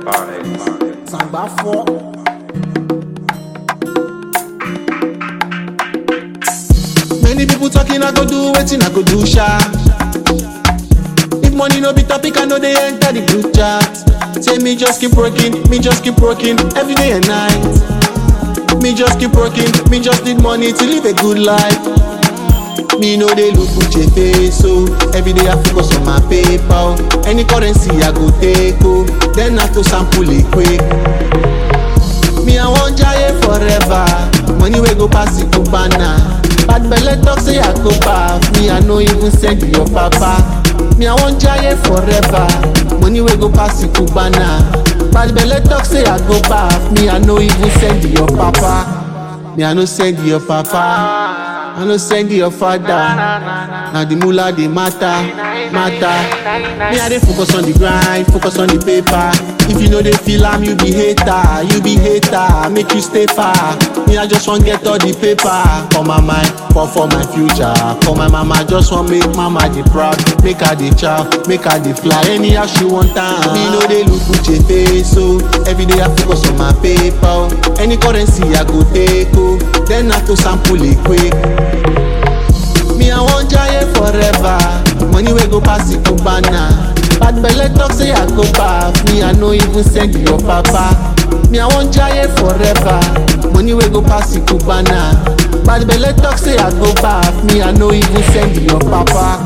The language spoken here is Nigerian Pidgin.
Sàgbà fọ́. Many people talking, I go do wetin I go do sha. If money no be topic, I know they enter the group chat. Say me just keep working, me just keep working every day and night. Me just keep working, me just need money to live a good life. Me no dey look Uche face so every day I focus on my paper. oh. Any currency I go take oh, then I to sample it quick. Me I wan jaye forever, money wey go pass it to banana. Bad belle talk say I go back, me I no even send your papa. Me I wan jaye forever, money wey go pass it to banana. Bad belle talk say I go back, me I no even send your papa. Me I no send your papa. I no send your father. Now the mullah dey matter, matter. Me I dey focus on the grind, focus on the paper. If you know they feel am, you be hater, you be hater. Make you stay far. Me I just want get all the paper for my mind, for for my future. For my mama, just want make mama dey proud, make her dey chow, make her dey fly. Anyhow she want am. Me no dey look Uche face so every day I focus on my paper. oh. Any currency I go take oh, then I to sample it quick. Me I wan jaye forever, money wey go pass it to banana. Bad belle talk say I go back, me I no even send your papa. Me I wan jaye forever, money wey go pass it to banana. Bad belle talk say I go back, me I no even send your papa.